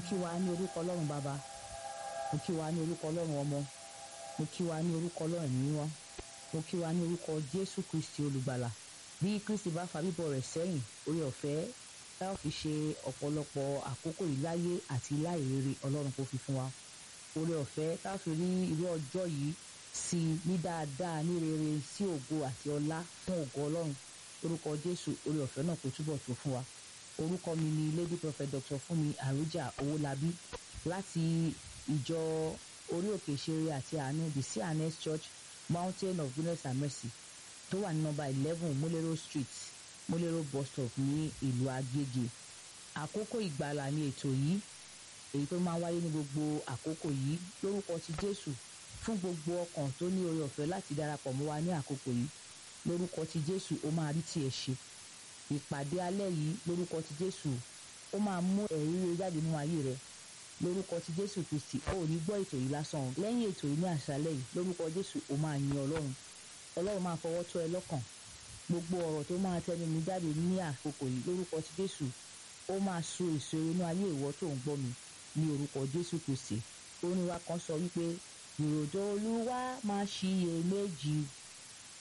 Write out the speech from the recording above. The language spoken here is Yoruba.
kí wa ní orúkọ ọlọ́run bàbá mo kí wa ní orúkọ ọlọ́run ọmọ mo kí wa ní orúkọ ọlọ́run ẹ̀mí mímọ́ mo kí wa ní orúkọ jésù kristi olùgbàlà bí kristi bá fa bíbọ̀ rẹ̀ sẹ́yìn orí ọ̀fẹ́ tá ò fi ṣe ọ̀pọ̀lọpọ̀ àkókò yìí láyé àti láìrere ọlọ́run kò fi fún wa orí ọ̀fẹ́ tá ò fi rí irú ọjọ́ yìí sí ní dáadáa ní rere sí ògo àti ọlá fún ògo ọlọ́run orúkọ jésù orí ọ̀fẹ́ náà kò túbọ̀ tó fún wa orúkọ mi ni lady prophet dr fúnmi àrújà owólabí láti ìjọ orí òkè ìṣeré àti àánú the cns church mountain of goodness and mercy tó wà ní nọ́mbà eleven múlẹ́rọ̀ street múlẹ́rọ̀ bus stop ní ìlú agége àkókò ìgbàlà ni ètò yìí èyí tó máa ń wáyé ní gbogbo àkókò yìí lórúkọ ti jésù fún gbogbo ọkàn tó ní oore ọ̀fẹ́ láti darapọ̀ mọ́ wa ní àkókò yìí lórúkọ ti jésù ó máa rí tiẹ̀ ṣe ìpàdé alẹ́ yìí lórúkọ ti jésù ó máa mú ẹ̀rí rere jáde nínú ayé rẹ lórúkọ ti jésù kristi ó ò ní gbọ́ ètò yìí lásán lẹ́yìn ètò yìí ní àṣálẹ́ yìí lórúkọ jésù ó máa yin ọlọ́run ọlọ́run máa fọwọ́ tó ẹ lọ́kàn gbogbo ọ̀rọ̀ tó máa tẹnu mi jáde ní àkókò yìí lórúkọ ti jésù ó máa so èso inú ayé ìwọ tó ń gbọ́ mi ní orúkọ jésù kristi orin wa kan sọ wípé ìròjọ́ olúwa máa ṣiyèméjì